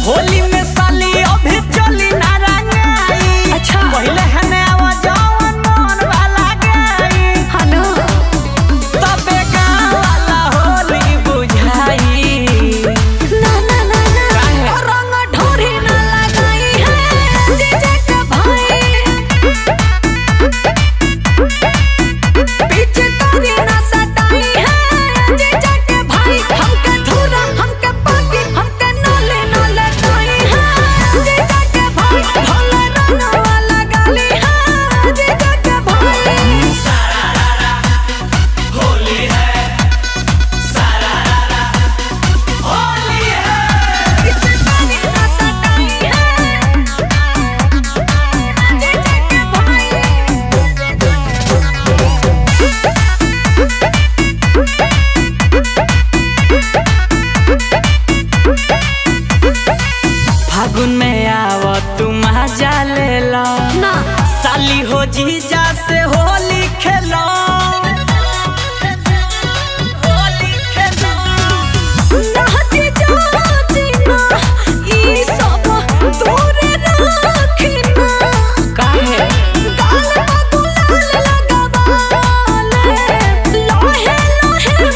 होली में साली अभी चली ना रंगाई अच्छा। पहले हने आवा जवन मन वाला गई हनु तबे गाँव वाला होली बुझाई ना ना ना ना काहे? और रंग ढोरी ना लगाई है जीजा के भाई पीछे तारी ना सताई है जीजा के भाई हमके धुरा हमके पाकी हमके नोले नोले ताई है जीजा के भाई भोले रंग वाला गाली है जीजा के भाई पीछे तारी ना सताई है जीजा के फागुन में आव तू मजा ले लो ना साली हो जीजा से होली खेलो होली खेलो नाची जाची ना ई सब दूर राखी ना काहे गाल में गुलाल लगावाले लोहे लोहे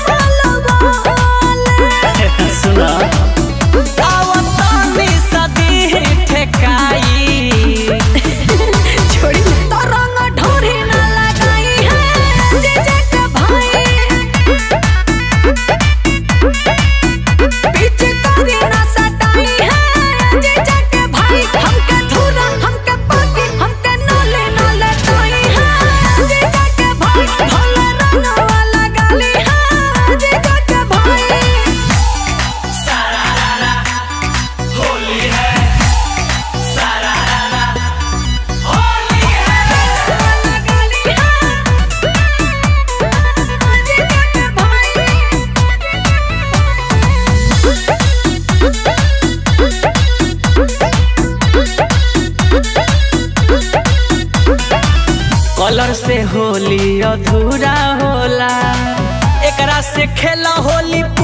मलवाले सुना आवतानी सदी ठेकाई छोड़ी तो रंग ढोरी ना लगाई है जीजा के भाई पीछे तारी ना सताई है जीजा के भाई हमके धुरा हमके पाकी हमके नोले नोले ताई है जीजा के भाई भोले रंग वाला गाली है जीजा के भाई कलर से होली अधूरा होला एकरा से खेला होली